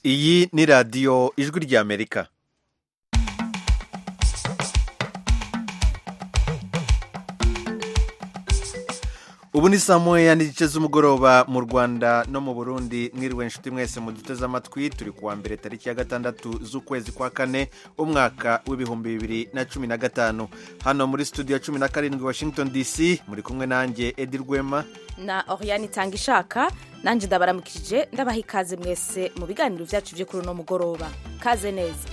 iyi ni radiyo ijwi ry'amerika ubu ni saa moya n'igice z'umugoroba mu rwanda no mu burundi mwiriwe inshuti mwese mu duteze amatwi turi kuwa mbere tariki ya gatandatu z'ukwezi kwa kane umwaka w'ibihumbi bibiri na cumi na gatanu hano muri studio cumi na karindwi washington dc muri kumwe nanjye edi rwema na oriyani itanga ishaka nanjye ndabaramukije ndabaha ikaze mwese mu biganiro byacu byo kuri uno mugoroba kaze neza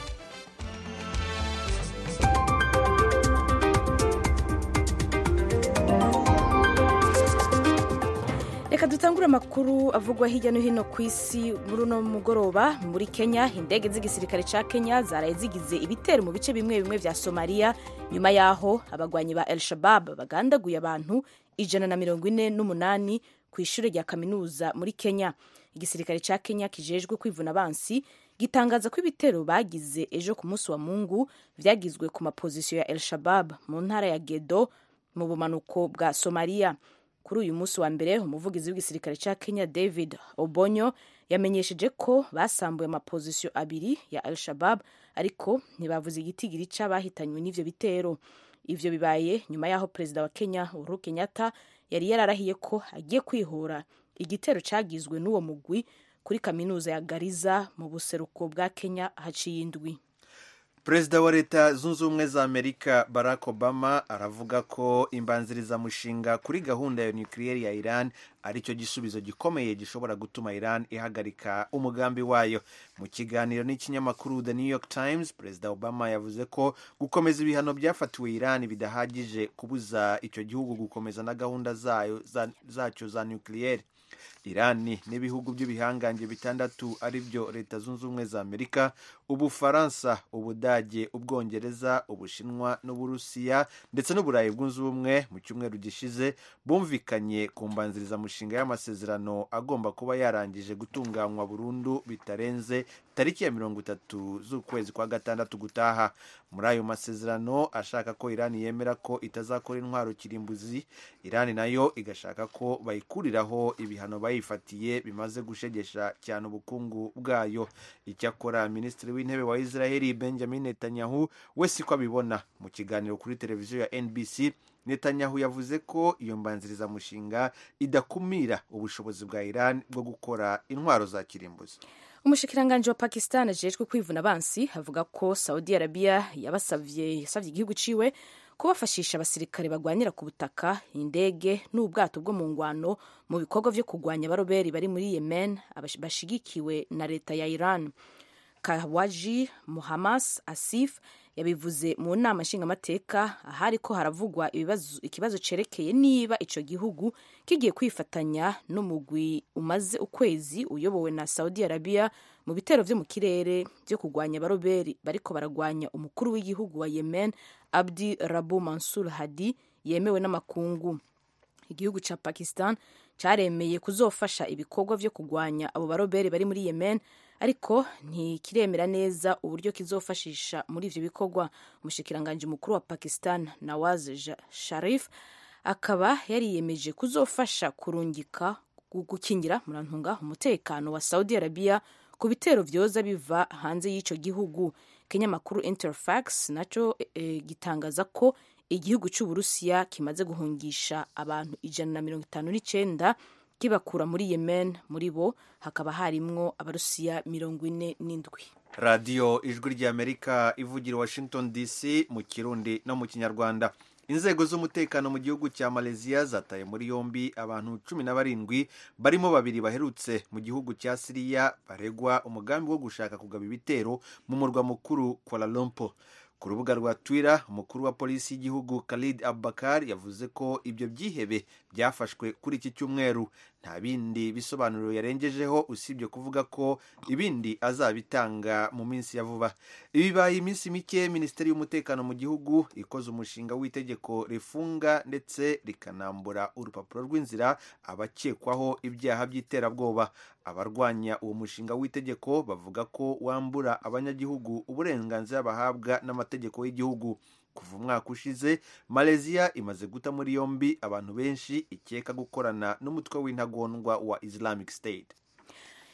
reka dutangure amakuru avugwa hirya no hino ku isi muri uno mugoroba muri kenya indege z'igisirikare cya kenya zaraye zigize ibitero mu bice bimwe bimwe bya somaliya nyuma y'aho abagwanyi ba el shabab bagandaguye abantu ijana na mirongo ine n'umunani ku ishuri rya kaminuza muri kenya igisirikare cya kenya kijejwe kwivuna abansi gitangaza ko ibitero bagize ejo ku munsi wa mungu byagizwe ku mapozisiyo ya el shabab mu ntara ya gedo mu bumanuko bwa somaliya kuri uyu munsi wa mbere umuvugizi w'igisirikare cya kenya david obonyo yamenyesheje ko basambuye amapozisiyo abiri ya al shabab ariko ntibavuze igitigiri c'abahitanywe n'ivyo bitero ivyo bibaye nyuma y'aho perezida wa kenya uhuru kenyatta yari yararahiye ko agiye kwihora igitero cagizwe n'uwo mugwi kuri kaminuza ya gariza mu buseruko bwa kenya haciye indwi perezida wa leta zunze ubumwe za amerika barack obama aravuga ko imbanzirizamushinga kuri gahunda ya nukiliyeri ya iran aricyo gisubizo gikomeye gishobora gutuma iran ihagarika umugambi wayo mu kiganiro n'ikinyamakuru the new york times perezida obama yavuze ko gukomeza ibihano byafatiwe iran bidahagije kubuza icyo gihugu gukomeza na gahunda zayo zacyo za nukiliyeri irani n'ibihugu by'ibihangange bitandatu ari byo leta zunze ubumwe za amerika ubufaransa ubudage ubwongereza ubushinwa n'uburusiya ndetse n'uburayi bwunze ubumwe mu cyumweru gishize bumvikanye ku mbanzirizamushinga y'amasezerano agomba kuba yarangije gutunganywa burundu bitarenze tariki ya mirongo itatu z'ukwezi kwa gatandatu gutaha muri ayo masezerano ashaka ko irani yemera ko itazakora intwaro kirimbuzi irani nayo igashaka ko bayikuriraho ibihano bayifatiye bimaze gushegesha cyane ubukungu bwayo icyakora minisitiri w'intebe wa israheli benjamin netanyahu we siko abibona mu kiganiro kuri televiziyo ya nbc netanyahu yavuze ko iyo mbanzirizamushinga idakumira ubushobozi bwa iran bwo gukora intwaro za kirimbuzi umushikiranganji wa pakistan ajejwe kwivuna abansi avuga ko saudi arabia yabasavye yasavye igihugu ciwe kubafashisha abasirikare bagwanira ku butaka indege n'ubwato bwo mu ngwano mu bikorwa vyo kurwanya abaroberi bari muri yemen bashigikiwe na leta ya iran kawaji muhamas asif yabivuze mu nama nshingamateka ahari ko haravugwa ikibazo cerekeye niba ico gihugu kigiye kwifatanya n'umugwi umaze ukwezi uyobowe na saudi arabia mu bitero vyo mu kirere vyo kurwanya abaroberi bariko baragwanya umukuru w'igihugu wa yemen abdi rabu mansur hadi yemewe n'amakungu igihugu ca pakistan caremeye kuzofasha ibikorwa vyo kurwanya abo baroberi bari muri yemen ariko ntikiremera neza uburyo kizofashisha muri ivyo bikorwa umushikiranganji mukuru wa pakistan nawaz sharif akaba yariyemeje kuzofasha kurungika gukingira murantunga umutekano wa saudi arabia ku bitero vyoza biva hanze y'ico gihugu ikinyamakuru interfax naco e, gitangaza ko igihugu c'uburusiya kimaze guhungisha abantu ijana na mirongo itanu n'icenda kibakura muri yemen muri bo hakaba harimwo abarusiya mirongo ine n'indwi radiyo ijwi ry'amerika ivugira washington dc mu kirundi no mu kinyarwanda inzego z'umutekano mu gihugu cya malaysia zataye muri yombi abantu cumi na barindwi barimo babiri baherutse mu gihugu cya siriya baregwa umugambi wo gushaka kugaba ibitero mu murwa mukuru kuala lumpur ku rubuga rwa twitter umukuru wa polisi y'igihugu khalid abubakar yavuze ko ibyo byihebe byafashwe kuri iki cyumweru nta bindi bisobanuro yarengejeho usibye kuvuga ko ibindi azabitanga mu minsi ya vuba ibi bibaye iminsi mike minisiteri y'umutekano mu gihugu ikoze umushinga w'itegeko rifunga ndetse rikanambura urupapuro rw'inzira abakekwaho ibyaha by'iterabwoba abarwanya uwo mushinga w'itegeko bavuga ko wambura abanyagihugu uburenganzira bahabwa n'amategeko y'igihugu kuva umwaka ushize malaysia imaze guta muri yombi abantu benshi ikeka gukorana n'umutwe w'intagondwa wa islamic state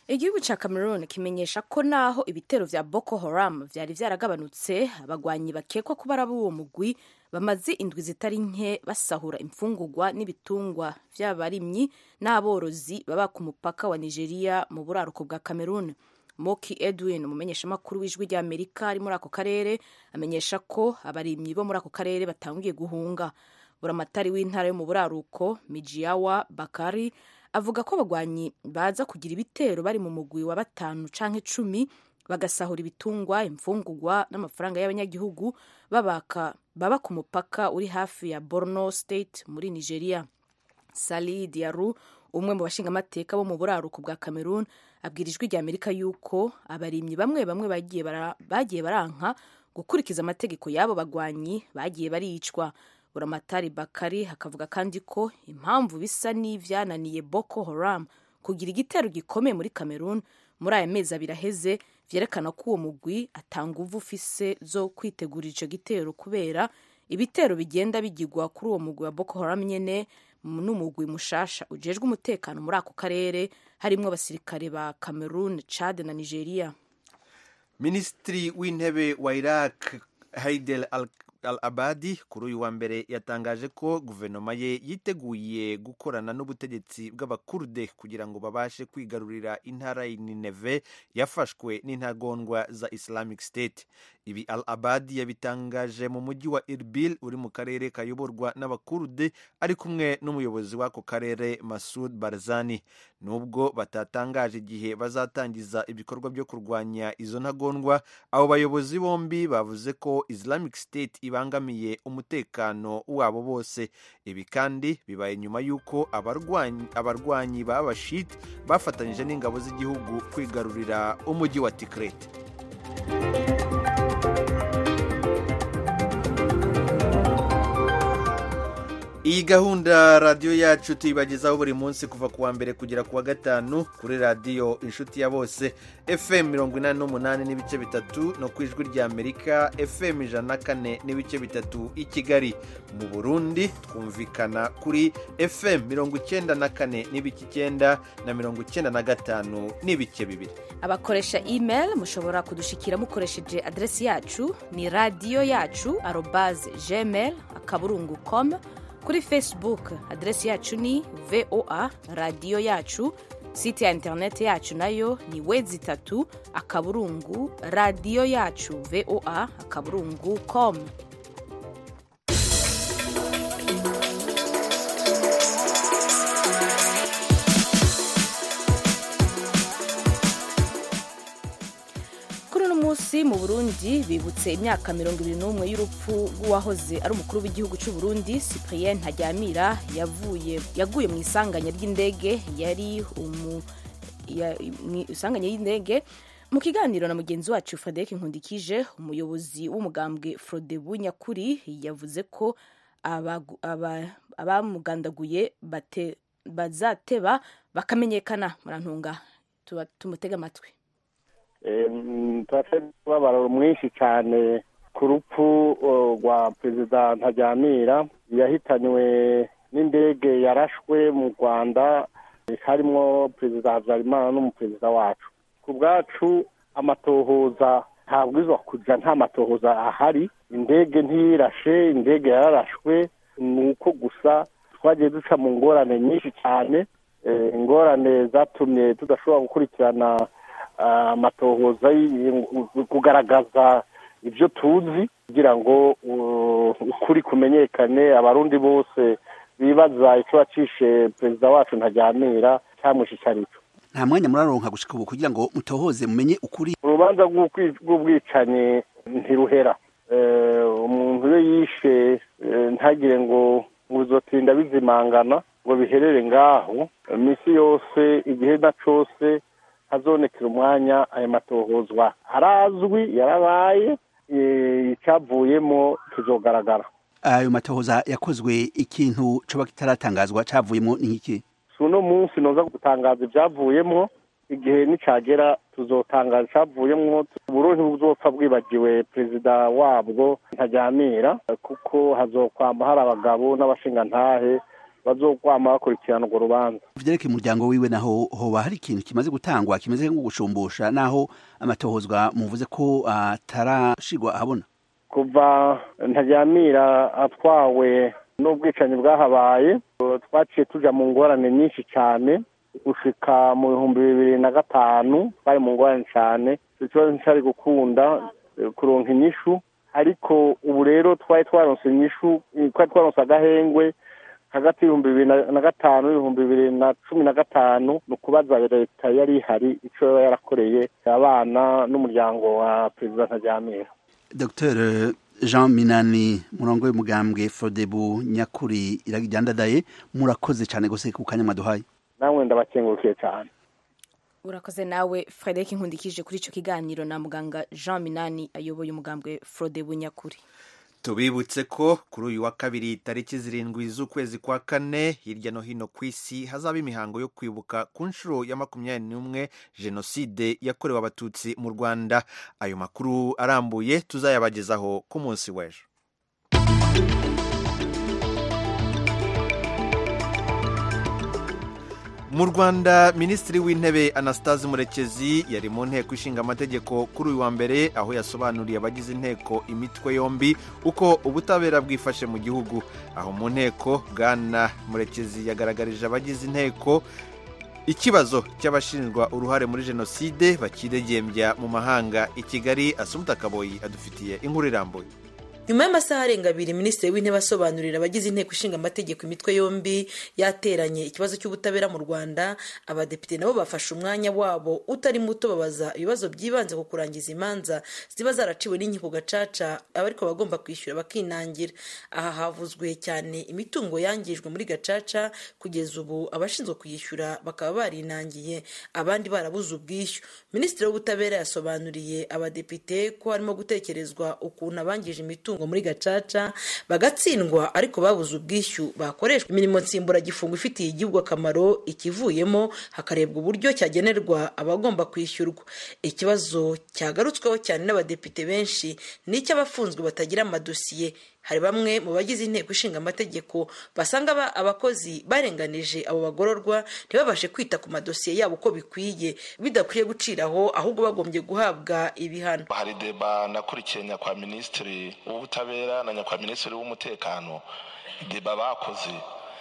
igihugu cya cameroon kimenyesha ko naho ibitero vya boko haram vyari vyaragabanutse abagwanyi bakekwa kuba ari uwo mugwi bamaze indwi zitari nke basahura imfungurwa n'ibitungwa vy'abarimyi n'aborozi baba ku mupaka wa nigeria mu buraruko bwa cameroon moki edwin umumenyeshamakuru w'ijwi ry'amerika ari muri ako karere amenyesha ko abarimyi bo muri ako karere batangiye guhunga buramatari w'intara yo mu buraruko mijiyawa bakari avuga ko abagwanyi baza kugira ibitero bari mu mugwi wa batanu canke cumi bagasahura ibitungwa imfungurwa n'amafaranga y'abanyagihugu babaka baba ku mupaka uri hafi ya borno state muri nigeria sali diaru umwe mu bashingamateka bo mu buraruko bwa cameroon abwira ijwi rya amerika yuko abarimyi bamwe bamwe bagiye bara, bagiye baranka gukurikiza amategeko y'abo bagwanyi bagiye baricwa buramatari bakari hakavuga kandi ko impamvu bisa n'ivyananiye boko haram kugira igitero gikomeye muri cameroon muri aya mezi abiri aheze vyerekana ko uwo mugwi atanga uvu ufise zo kwitegurira ico gitero kubera ibitero bigenda bigirwa kuri uwo mugwi wa boko haram nyene n'umugwi mushasha ujejwe umutekano muri ako karere harimwo abasirikare ba cameroon chad na nigeria minisitiri w'intebe wa iraq haidel al al abadi kuri uyu wa mbere yatangaje ko guverinoma ye yiteguye gukorana n'ubutegetsi bw'abakurde kugira ngo babashe kwigarurira intara ya nineve yafashwe n'intagondwa za islamic state ibi al abadi yabitangaje mu mujyi wa irbil uri mu karere kayoborwa n'abakurde ari kumwe n'umuyobozi w'ako karere masud barzani nubwo batatangaje igihe bazatangiza ibikorwa byo kurwanya izo ntagondwa abo bayobozi bombi bavuze ko islamic state ibangamiye umutekano wabo bose ibi kandi bibaye nyuma y'uko abarwanyi b'abashit bafatanyije n'ingabo z'igihugu kwigarurira umujyi wa tikret iyi gahunda radiyo yacu tuyibagezaho buri munsi kuva ku wa mbere kugera ku wa gatanu kuri radiyo inshuti ya bose fm mirongo inani n'umunani n'ibice bitatu no ku ijwi rya amerika fm ijana na kane n'ibice bitatu i kigali mu burundi twumvikana kuri fm mirongo icyenda na kane n'ibice icyenda na mirongo icyenda na gatanu n'ibice bibiri abakoresha email mushobora kudushikira mukoresheje aderesi yacu ni radiyo yacu arobaze gmail akaburungu com kuri facebook aderesi yacu ni voa radiyo yacu site ya interineti yacu nayo ni wezi itatu akaburungu radiyo yacu voa akaburungu com kuri uno munsi mu burundi bibutse imyaka mirongo ibiri n'umwe y'urupfu rw'uwahoze ari umukuru w'igihugu cy'u burundi cyprien ntajyamira yavuye yaguye mu isanganya ry'indege yari umu mu isanganya y'indege mu kiganiro na mugenzi wacu frederic nkundikije umuyobozi w'umugambwe frodebu nyakuri yavuze ko abamugandaguye bazateba bakamenyekana murantunga tumutega amatwi turafite umubabaro mwinshi cyane ku rupfu rwa perezida ntajyamira yahitanywe n'indege yarashwe mu rwanda harimo perezida habyarimana n'umuperezida wacu ku bwacu amatohoza ntabwirizwa kujya nta matohoza ahari indege ntiyirashe indege yararashwe ni uko gusa twagiye duca mu ngorane nyinshi cyane ingorane zatumye tudashobora gukurikirana amatohoza kugaragaza ibyo tuzi kugira ngo ukuri kumenyekane abarundi bose bibaza icyo wacishe perezida wacu ntajyamira cyamwishe icyo ari cyo nta mwanya muraronka gushika ubu kugira ngo mutohoze mumenye ukuri urubanza rw'ubwicanyi ntiruhera umuntu iyo yishe ntagire ngo uzotinda bizimangana ngo biherere ngaho iminsi yose igihe na cyose hazonekera umwanya aya matohozwa arazwi yarabaye icyavuyemo kizogaragara ayo matohoza yakozwe ikintu coba kitaratangazwa cavuyemo ni iki si uno munsi noza gutangaza ibyavuyemo igihe nicagera tuzotangaza icyavuyemo uburundi buzopfa bwibagiwe perezida wabwo ntajyamira kuko hazokwamba hari abagabo n'abashingantahe bazokwama bakurikirana urwo rubanza vyerekeye umuryango wiwe naho hoba hari ikintu kimaze gutangwa kimeze nko gushumbusha naho amatohozwa muvuze ko atarashigwa ahabona kuva ntaryamira atwawe n'ubwicanyi bwahabaye twaciye tuja mu ngorane nyinshi cyane gushika mu bihumbi bibiri na gatanu twari mu ngorane cyane icyo kibazo nticyari gukunda kuronka inyishu ariko ubu rero twari twaronse inyishu twari twaronse agahengwe hagati y'ibihumbi bibiri na gatanu n'ibihumbi bibiri na cumi na gatanu ni ukubaza leta yari ihari icyo yaba yarakoreye abana n'umuryango wa perezida ntaryamira dr jean minani murongo w'umugambwe fodebu nyakuri iragijyandadaye murakoze cyane gose ku kanya mwaduhaye namwe ndabakengurukiye cyane urakoze nawe frederic nkundikije kuri icyo kiganiro na muganga jean minani ayoboye umugambwe fodebu nyakuri tubibutse ko kuri uyu wa kabiri tariki zirindwi z'ukwezi kwa kane hirya no hino ku isi hazaba imihango yo kwibuka ku nshuro ya makumyabiri n'umwe jenoside yakorewe abatutsi mu rwanda ayo makuru arambuye tuzayabagezaho ku munsi w'ejo mu rwanda minisitiri w'intebe anastase murekezi yari mu nteko ishinga amategeko kuri uyu wa mbere aho yasobanuriye abagize inteko imitwe yombi uko ubutabera bwifashe mu gihugu aho mu nteko bwana murekezi yagaragarije abagize inteko ikibazo cy'abashinjwa uruhare muri jenoside bakidegembya mu mahanga i kigali asumuta kaboyi adufitiye inkuru irambuye nyuma y'amasaha arenga abiri minisitiri w'intebe asobanurira abagize inteko ishinga amategeko imitwe yombi yateranye ikibazo cy'ubutabera mu rwanda abadepite nabo bafashe umwanya wabo utari muto babaza ibibazo byibanze ku kurangiza imanza ziba zaraciwe n'inkiko gacaca abariko bagomba kwishyura bakinangira aha havuzwe cyane imitungo yangijwe muri gacaca kugeza ubu abashinzwe kuyishyura bakaba barinangiye abandi barabuze ubwishyu minisitiri w'ubutabera yasobanuriye abadepite ko harimo gutekerezwa ukuntu abangije imitungo muri gacaca bagatsindwa ariko babuze ubwishyu bakoreshwa imirimo nsimburagifungo ifitiye igihugu akamaro ikivuyemo hakarebwa uburyo cyagenerwa abagomba kwishyurwa ikibazo cyagarutsweho cyane n'abadepite benshi ni icy'abafunzwe batagira amadosiye hari bamwe mu bagize inteko ishinga amategeko basanga abakozi barenganije abo bagororwa ntibabashe kwita ku madosiye yabo uko bikwiye bidakwiye guciraho ahubwo bagombye guhabwa ibihano hari deba nakurikiye nyakwa minisitiri w'ubutabera na nyakwa minisitiri w'umutekano deba bakoze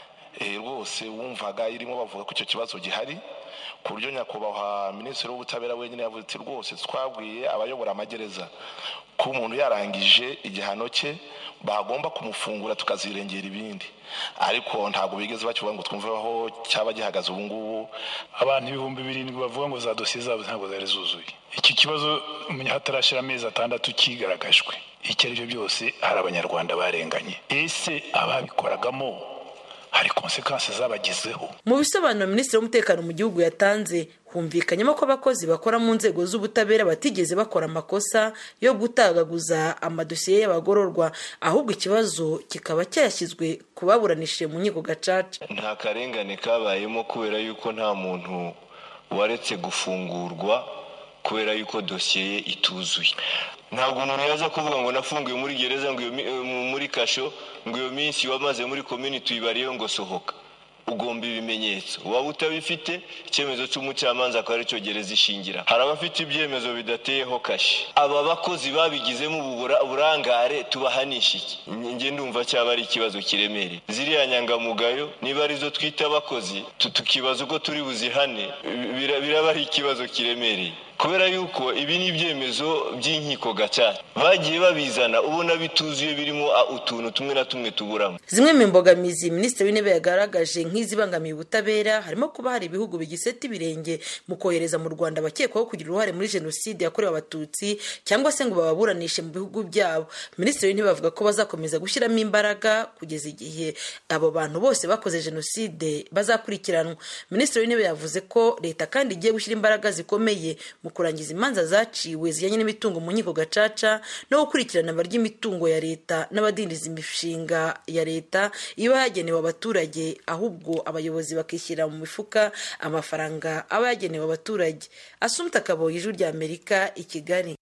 rwose wumvaga irimo bavuga ko icyo kibazo gihari ku buryo nyakubahwa minisitiri w'ubutabera wenyine yavuze ati rwose twabwiye abayobora amagereza ko umuntu yarangije igihano cye bagomba kumufungura tukazirengera ibindi ariko ntabwo bigeze bakivuga ngo twumve aho cyaba gihagaze ubu ngubu abantu ibihumbi birindwi bavuga ngo za dosiye zabo ntabwo zari zuzuye iki kibazo hatarashyira amezi atandatu kigaragajwe icyo ari byo byose hari abanyarwanda barenganye ese ababikoragamo hari konsekansi zabagezeho mu bisobanuro minisitiri w'umutekano mu gihugu yatanze humvikanyemo ko abakozi bakora mu nzego z'ubutabera batigeze bakora amakosa yo gutagaguza amadosiye y'abagororwa ahubwo ikibazo kikaba cyashyizwe ku baburanishije mu nkiko gacaca nta karengane kabayemo kubera yuko nta muntu waretse gufungurwa kubera yuko dosiye ye ituzuye ntabwo umuntu yaza kuvuga ngo nafungiwe muri gereza ngo muri kasho ngo iyo minsi wamaze muri komini tuyibariyeho ngo sohoka ugomba ibimenyetso waba utabifite icyemezo cy'umucamanza akaba aricyo gereza ishingira hari abafite ibyemezo bidateyeho kashi aba bakozi babigizemo uburangare tubahanisha iki njye ndumva cyaba ari ikibazo kiremereye ziriya nyangamugayo niba arizo twita abakozi tukibaza uko turi buzihane biraba ari ikibazo kiremereye kubera yuko ibi ni ibyemezo by'inkiko gacaca bagiye babizana ubona bituzuye birimo utuntu tumwe na tumwe tuburamo zimwe mu mbogamizi minisitiri w'intebe yagaragaje nk'izibangamiye ubutabera harimo kuba hari ibihugu bigiseta ibirenge mu kohereza mu rwanda abakekwaho kugira uruhare muri jenoside yakorewe abatutsi cyangwa se ngo bababuranishe mu bihugu byabo minisitiri w'intebe avuga ko bazakomeza gushyiramo imbaraga kugeza igihe abo bantu bose bakoze jenoside bazakurikiranwa minisitiri w'intebe yavuze ko leta kandi igiye gushyira imbaraga zikomeye mu kurangiza imanza zaciwe zijyanye n'imitungo mu nkiko gacaca no gukurikirana abarya imitungo ya leta n'abadindiza imishinga ya leta iba yagenewe abaturage ahubwo abayobozi bakishyira mu mifuka amafaranga aba yagenewe abaturage asumta kaboye ijwi rya amerika i kigali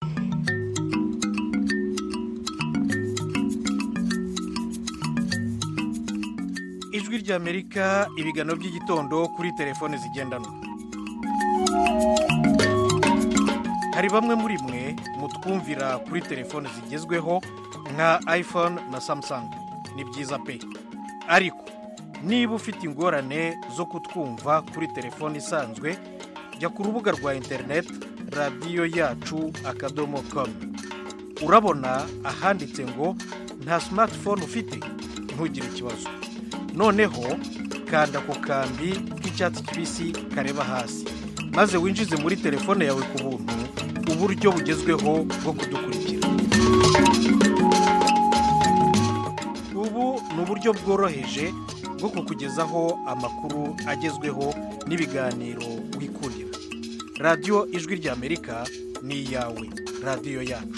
ijwi ijwi ry'amerika ibiganiro by'igitondo kuri telefone zigendanwa hari bamwe muri mwe mutwumvira kuri telefone zigezweho nka iphone na samsung ni byiza pe ariko niba ufite ingorane zo kutwumva kuri telefone isanzwe jya ku rubuga rwa interineti radiyo yacu akadomo komu urabona ahanditse ngo nta simatifone ufite ntugire ikibazo noneho kanda ku kambi k'icyatsi kibisi kareba hasi maze winjize muri telefone yawe ku buntu uburyo bugezweho bwo kudukurikira ubu ni uburyo bworoheje bwo kukugezaho amakuru agezweho n'ibiganiro wikurira radiyo ijwi ry'amerika ni iyawe radiyo yacu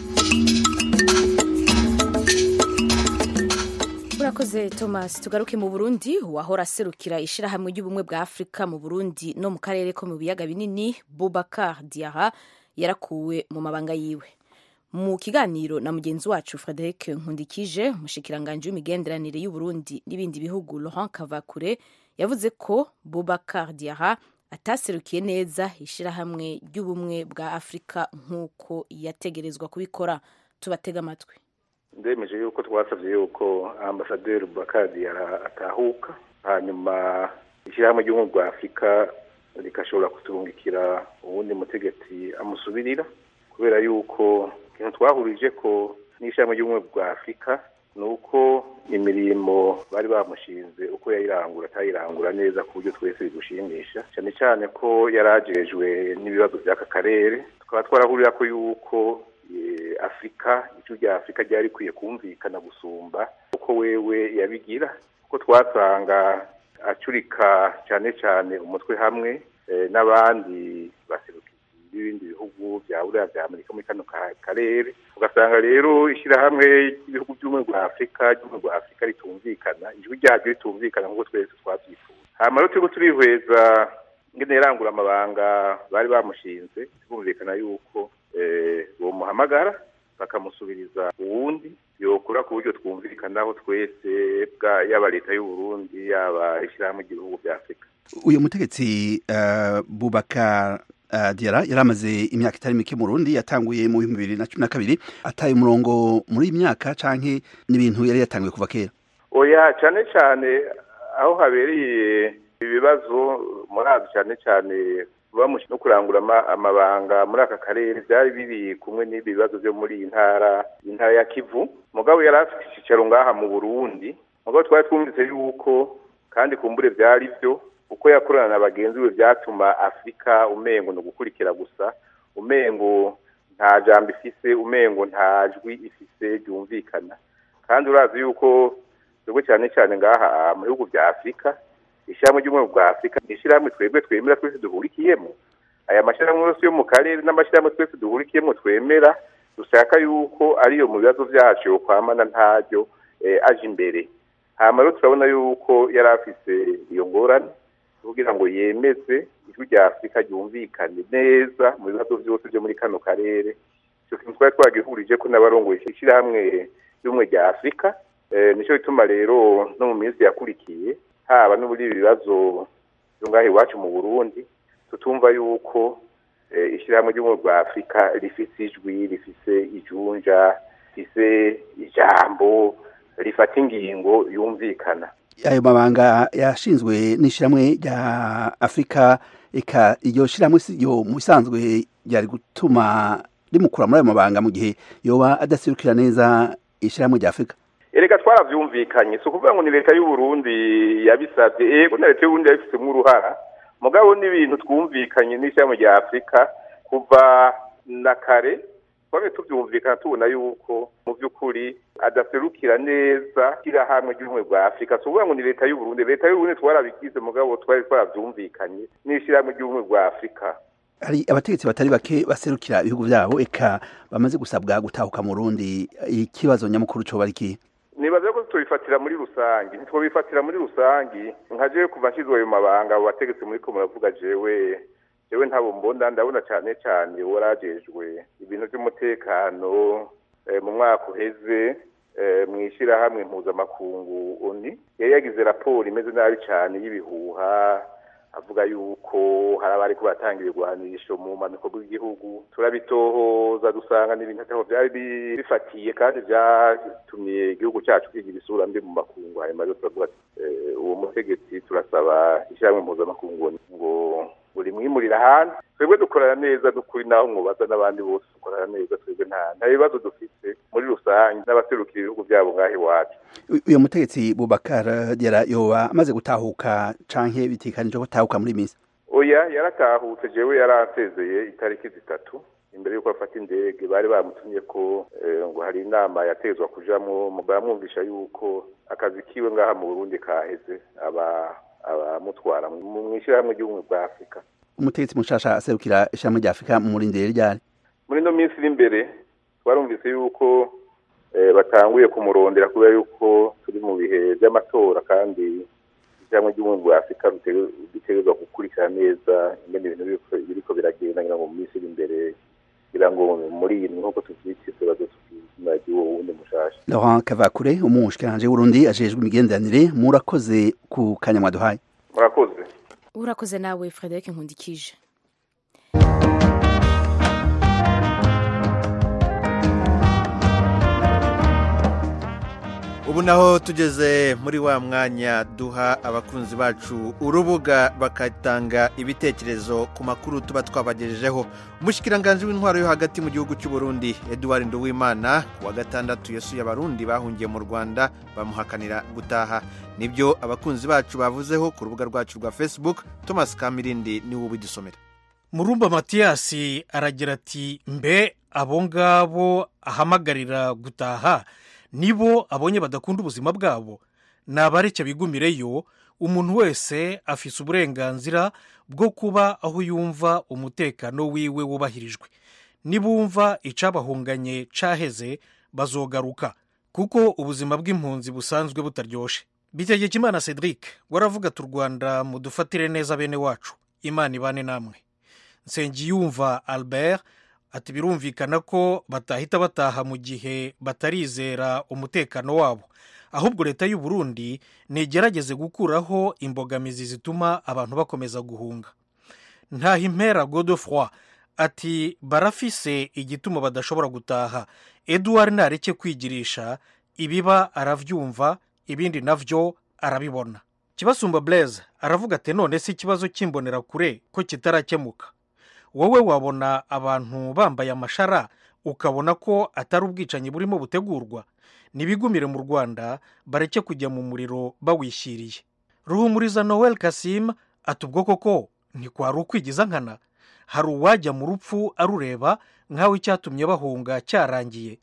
urakoze thomas tugaruke mu burundi uwahora aserukira ishyirahamwe ry'ubumwe bwa afurika mu burundi no mu karere ko mu biyaga binini bubakar diara yarakuwe mu mabanga yiwe mu kiganiro na mugenzi wacu frederic nkundikije umushikiranganji w'imigenderanire y'uburundi n'ibindi bihugu laurent kavakure yavuze ko bubakar diara ataserukiye neza ishyirahamwe ry'ubumwe bwa afurika nk'uko yategerezwa kubikora tubatega amatwi ndemeje yuko twasabye yuko ambasaderi bakadi atahuka hanyuma ishyirahamwe ry'ubumwe bwa afurika rigashobora kuturungikira uwundi mutegetsi amusubirira kubera yuko ikintu twahurije ko n'ishyirahamwe ry'ubumwe bwa afurika ni uko imirimo bari bamushinze uko yayirangura atayirangura neza ku buryo twese bigushimisha cyane cyane ko yari agejwe n'ibibazo by'aka karere tukaba twarahurira ko yuko afurika ijwi rya afurika ryari rikwiye kumvikana gusumba uko wewe yabigira kuko twasanga acurika cyane cyane umutwe hamwe n'abandi baserukizi b'ibindi bihugu bya buriya bya amerika muri kano karere ugasanga rero ishyirahamwe ry'ibihugu by'ubumwe bwa afurika ry'ubumwe bwa afurika ritumvikana ijwi ryaryo ritumvikana nk'uko twese twabyifuza hanyuma rero turiko turihweza ingene yarangura amabanga bari bamushinze twumvikana yuko bomuhamagara bakamusubiriza uwundi yokora ku buryo twumvikanaho twese yaba leta y'uburundi yaba ishyirahamwe ry'ibihugu bya afurika uyu mutegetsi bubaka diara yari amaze imyaka itari mike mu rundi yatanguye mu bihumbi bibiri na cumi na kabiri ataye umurongo muri iyi myaka canke n'ibintu yari yatanguye kuva kera oya cyane cyane aho habereye ibibazo murazi cyane cyane no kurangura amabanga muri aka karere byari biri kumwe n'ibi bibazo byo muri iyi ntara intara ya kivu mugabo yari afite icyicaro ngaha mu burundi mugabo twari twumvise yuko kandi kumbure byari byo uko yakorana na bagenzi be byatuma afurika umengo ni ugukurikira gusa umengo nta jambo ifise umengo nta jwi ifise ryumvikana kandi urazi yuko twebwe cyane cyane ngaha mu bihugu bya afurika ishyirahamwe ry'ubumwe bwa afurika ni ishyirahamwe twebwe twemera twese duhurikiyemo aya mashyirahamwe yose yo mu karere n'amashyirahamwe twese duhurikiyemo twemera dushaka yuko ariyo mu bibazo byacu yo kwamana ntaryo aje imbere hanyuma rero turabona yuko yari afise iyo ngorane kugira ngo yemeze ijwi rya afurika ryumvikane neza mu bibazo byose byo muri kano karere icyo kintu twari twagihurije ko n'abarongoye ishyirahamwe ry'ubumwe rya afurika nicyo bituma rero no mu minsi yakurikiye haba no muri ibi bibazo byo ngaho iwacu mu burundi tutumva yuko ishyirahamwe ry'ubumwe bwa afurika rifise ijwi rifise ijunja rifise ijambo rifata ingingo yumvikana ayo mabanga yashinzwe n'ishyirahamwe rya afurika eka iryo shyirahamwe yo mu bisanzwe ryari gutuma rimukura muri ayo mabanga mu gihe yoba adaserukira neza ishyirahamwe rya afurika erega twaravyumvikanye si ukuvuga ngo ni leta y'uburundi yabisabye ego na leta y'uburundi yabifitemo uruhara mugabo n'ibintu twumvikanye n'ishyirahamwe rya afurika kuva na kare twari tubyumvikana tubona yuko mu by'ukuri adaserukira neza ishyirahamwe ry'ubumwe bwa afurika si ukuvuga ngo ni leta y'uburundi leta y'uburundi twarabigize mugabo twari twarabyumvikanye n'ishyirahamwe ry'ubumwe bwa afurika hari abategetsi batari bake baserukira ibihugu byabo eka bamaze gusabwa gutahuka mu rundi ikibazo nyamukuru cyo bari nibaza ko tubifatira muri rusange ntitwabifatira muri rusange nka jewe kuva nshyizwe ayo mabanga abo bategetsi muri ko muravuga jewe jewe ntabo mbonda ndabona cyane cyane warajejwe ibintu by'umutekano mu mwaka uheze mu ishyirahamwe mpuzamakungu oni yari yagize raporo imeze nabi cyane y'ibihuha avuga yuko hari abari kubatanga ibigwanisho mu mpanuka bw'igihugu turabitohoza dusanga n'ibintu ataho byari bifatiye kandi byatumye igihugu cyacu kigira isura mbi mu makungu hanyuma rero turavuga uwo mutegetsi turasaba ishyirahamwe mpuzamakungu ngo buri mwimurira hanze twebwe dukorana neza dukuri naho mwubaza n'abandi bose dukorana neza twebwe nta nta bibazo dufite muri rusange n'abaserukira ibihugu byabo ngaho iwacu uyu mutegetsi bubakar yara yoba amaze gutahuka canke bitikanije ko atahuka muri minsi oya yaratahutse jewe yaransezeye itariki zitatu imbere y'uko afata indege bari bamutumye ko ngo hari inama yatezwa kujamwo baramwumvisha yuko akazi kiwe ngaha mu burundi kaheze aba abamutwara mu ishyirahamwe ry'ubumwe bwa afurika umutegetsi mushasha aserukira ishyirahamwe rya afurika mu murindire ryari muri ino minsi iri imbere twarumvise yuko batanguye kumurondera kubera yuko turi mu bihe by'amatora kandi ishyirahamwe ry'ubumwe bwa afurika ritegerezwa gukurikira neza ingene ibintu biriko biragenda ngira ngo mu minsi iri imbere kugira ngo muri iyi nk'uko tuvyitse baze tuzina ry'uwo wundi mushasha laurent kavakure umushikiranje w'urundi ajejwe imigenderanire murakoze ku kanyamwa duhaye murakoze urakoze nawe frederic nkundikije ubu naho tugeze muri wa mwanya duha abakunzi bacu urubuga bakatanga ibitekerezo ku makuru tuba twabagejejeho umushyikiranganje w'intwaro yo hagati mu gihugu cy'u Burundi Edouard Nduwimana ku wa gatandatu yasuye abarundi bahungiye mu Rwanda bamuhakanira gutaha nibyo abakunzi bacu bavuzeho ku rubuga rwacu rwa Facebook Thomas Kamirindi niwe ubidusomera murumba matiyasi aragira ati mbe abo ngabo ahamagarira gutaha nibo abonye badakunda ubuzima bwabo nabareke bigumireyo umuntu wese afise uburenganzira bwo kuba aho yumva umutekano wiwe wubahirijwe nibumva icabahunganye caheze bazogaruka kuko ubuzima bw'impunzi busanzwe butaryoshe bitegeka imana cedric waravuga ati u rwanda mudufatire neza bene wacu imana ibane namwe nsengiyumva albert ati birumvikana ko batahita bataha mu gihe batarizera umutekano wabo ahubwo leta y'u Burundi ntigerageze gukuraho imbogamizi zituma abantu bakomeza guhunga ntahimpera godefroy ati barafise igituma badashobora gutaha eduard ntareke kwigirisha ibiba arabyumva ibindi navyo arabibona kibasumba blaise aravuga ati none si ikibazo cy'imbonerakure ko kitarakemuka wowe wabona abantu bambaye amashara ukabona ko atari ubwicanyi burimo butegurwa ntibigumire mu rwanda bareke kujya mu muriro bawishyiriye ruhumuriza noel kasim ati ubwo koko ntikwari ukwigiza nkana hari uwajya mu rupfu arureba nk'aho icyatumye bahunga cyarangiye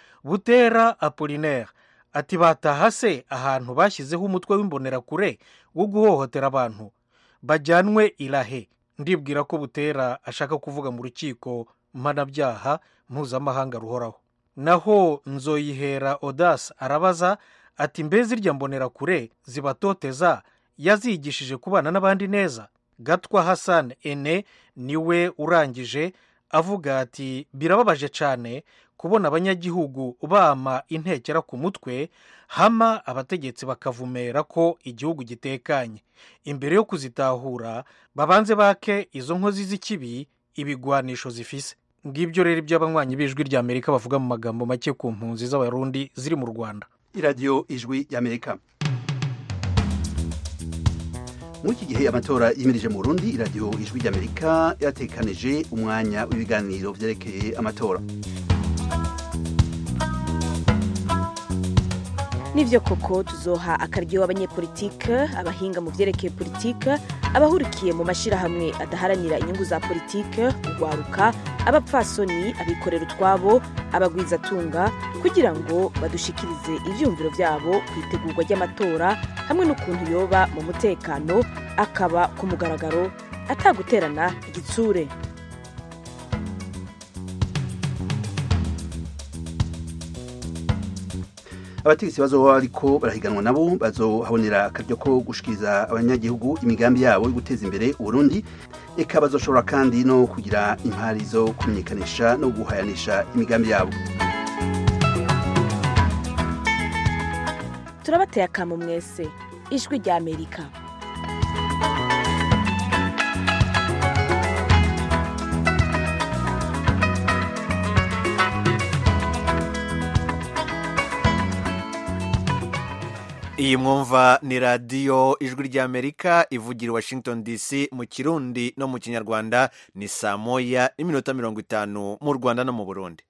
butera apolinaire ati bataha se ahantu bashyizeho umutwe w'imbonerakure wo guhohotera abantu bajyanwe irahe ndibwira ko butera ashaka kuvuga mu rukiko mpanabyaha mpuzamahanga ruhoraho naho nzoyihera odasi arabaza ati mbe zirya mbonerakure zibatoteza yazigishije kubana n'abandi neza gatwa hassan ene niwe urangije avuga ati birababaje cyane kubona abanyagihugu bama intekera ku mutwe hama abategetsi bakavumera ko igihugu gitekanye imbere yo kuzitahura babanze bake izo nkozi z'ikibi ibigwanisho zifise ngibyo rero ibyo abanywanyi b'ijwi rya amerika bavuga mu magambo make ku mpunzi z'abarundi ziri mu rwanda iradiyo ijwi ry'amerika muri iki gihe amatora yimirije mu burundi iradiyo ijwi ry'amerika yatekanije umwanya w'ibiganiro byerekeye amatora nibyo koko tuzoha akaryo abanyepolitike abahinga mu byerekeye politike abahurikiye mu mashyirahamwe adaharanira inyungu za politike urwaruka abapfasoni abikorera utwabo abagwizatunga kugira ngo badushikirize ibyumviro byabo ku itegurwa ry'amatora hamwe n'ukuntu yoba mu mutekano akaba ku mugaragaro ataguterana igitsure abategetsi bazoba ariko barahiganwa nabo bazohabonera akaryo ko gushikiriza abanyagihugu imigambi yabo yo guteza imbere uburundi eka bazoshobora kandi no kugira impari zo kumenyekanisha no guhayanisha imigambi yabo turabateye akamu mwese ijwi rya amerika iyi mwumva ni radiyo ijwi ry'amerika ivugira i washington dc mu kirundi no mu kinyarwanda ni saa moya n'iminota mirongo itanu mu rwanda no mu burundi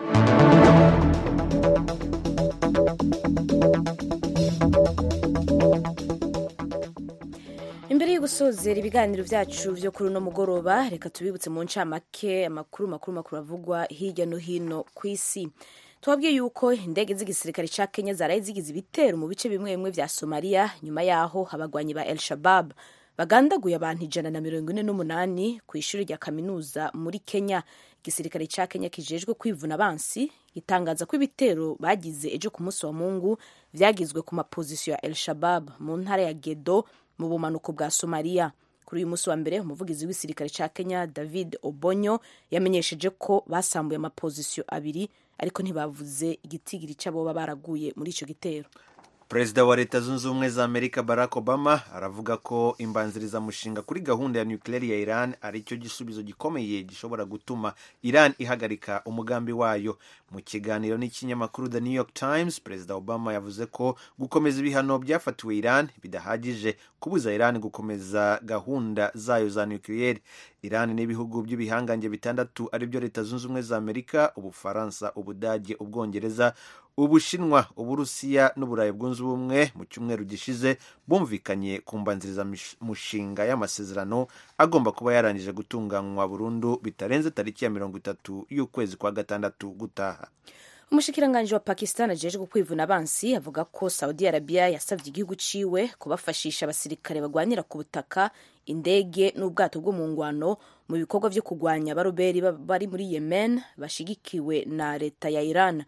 imbere yo gusozera ibiganiro byacu byo kuri uno mugoroba reka tubibutse mu ncamake amakuru makuru makuru avugwa hirya no hino ku isi tubabwiye yuko indege z'igisirikare cya kenya zaraye zigize ibitero mu bice bimwe bimwe bya somaliya nyuma yaho abagwanyi ba el shabab bagandaguye abantu ijana na mirongo ine n'umunani ku ishuri rya kaminuza muri kenya igisirikare cya kenya kijejwe kwivuna abansi gitangaza ko ibitero bagize ejo ku munsi wa mungu byagizwe ku mapozisiyo ya el shabab mu ntara ya gedo mu bumanuko bwa somaliya kuri uyu munsi wa mbere umuvugizi w'igisirikare cya kenya david obonyo yamenyesheje ko basambuye amapozisiyo abiri ariko ntibavuze igitigiri cy'abo baraguye muri icyo gitero perezida wa leta zunze ubumwe za amerika barack obama aravuga ko imbanzirizamushinga kuri gahunda ya nukileri ya iran ari cyo gisubizo gikomeye gishobora gutuma iran ihagarika umugambi wayo mu kiganiro n'ikinyamakuru the new york times perezida obama yavuze ko gukomeza ibihano byafatiwe iran bidahagije kubuza iran gukomeza gahunda zayo za nukiliyeri iran n'ibihugu by'ibihangange bitandatu aribyo leta zunze ubumwe za amerika ubufaransa ubudage ubwongereza ubushinwa uburusiya n'uburayi bwunze ubumwe mu cyumweru gishize bumvikanye ku mbanzirizamushinga y'amasezerano agomba kuba yarangije gutunganywa burundu bitarenze tariki ya mirongo itatu y'ukwezi kwa gatandatu gutaha umushikiranganji wa pakistan ajejwe kwivuna abansi avuga ko saudi arabia yasabye igihugu ciwe kubafashisha abasirikare bagwanira ku butaka indege n'ubwato bwo mu ngwano mu bikorwa vyo kugwanya abaroberi bari muri yemen bashigikiwe na leta ya iran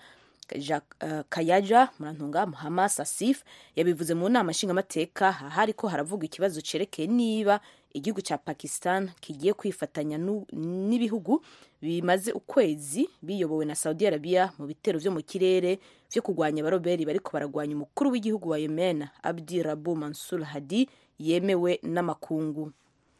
kayaja murantunga hamas asif yabivuze mu nama nshingamateka ahari ko haravugwa ikibazo cerekeye niba igihugu cya pakistan kigiye kwifatanya n'ibihugu bimaze ukwezi biyobowe na saudi arabia mu bitero vyo mu kirere vyo kugwanya abaroberi bariko baragwanya umukuru w'igihugu wa yemen abdi rabu mansur hadi yemewe n'amakungu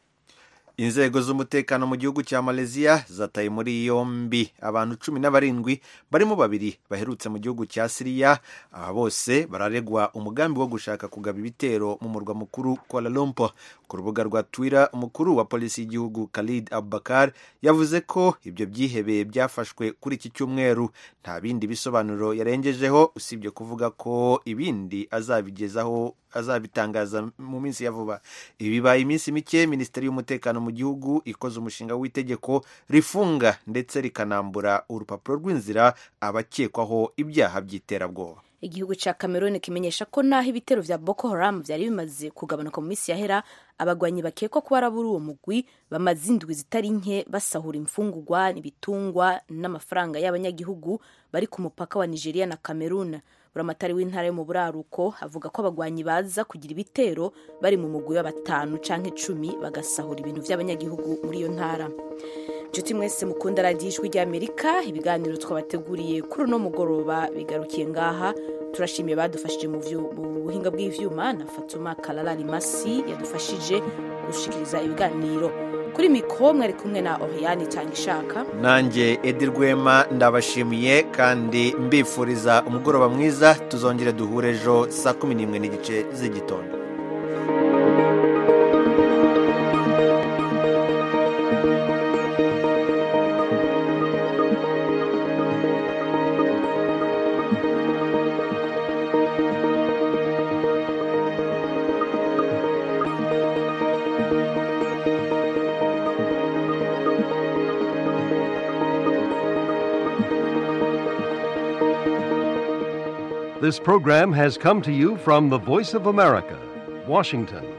inzego z'umutekano mu gihugu cya malaysia zataye muri yombi abantu cumi na barindwi barimo babiri baherutse mu gihugu cya siriya aba bose bararegwa umugambi wo gushaka kugaba ibitero mu murwa mukuru kuala lumpur ku rubuga rwa twitter umukuru wa polisi y'igihugu khalid abubakar yavuze ko ibyo byihebe byafashwe kuri iki cyumweru nta bindi bisobanuro yarengejeho usibye kuvuga ko ibindi azabigezaho azabitangaza mu minsi ya vuba ibi bibaye iminsi mike minisiteri y'umutekano mu gihugu ikoze umushinga w'itegeko rifunga ndetse rikanambura urupapuro rw'inzira abakekwaho ibyaha by'iterabwoba igihugu cya cameroon kimenyesha ko naho ibitero vya boko haram vyari bimaze kugabanuka mu minsi yahera abagwanyi bakekwa kuba ari uwo mugwi bamaze indwi zitari nke basahura imfungurwa ibitungwa n'amafaranga y'abanyagihugu bari ku mupaka wa nigeria na cameroon buramatari w'intara yo mu buraruko avuga ko abagwanyi baza kugira ibitero bari mu mugwi wa batanu canke icumi bagasahura ibintu vy'abanyagihugu muri iyo ntara nshuti mwese mukunda radiyo ijwi ry'amerika ibiganiro twabateguriye kuri uno mugoroba bigarukiye ngaha turashimiye badufashije mu buhinga bw'ivyuma na fatuma karara rimasi yadufashije gushikiriza ibiganiro kuri mikoro mwari kumwe na oriyani cyangwa ishaka nanjye edi rwema ndabashimiye kandi mbifuriza umugoroba mwiza tuzongere duhure ejo saa kumi n'imwe n'igice z'igitondo This program has come to you from the Voice of America, Washington.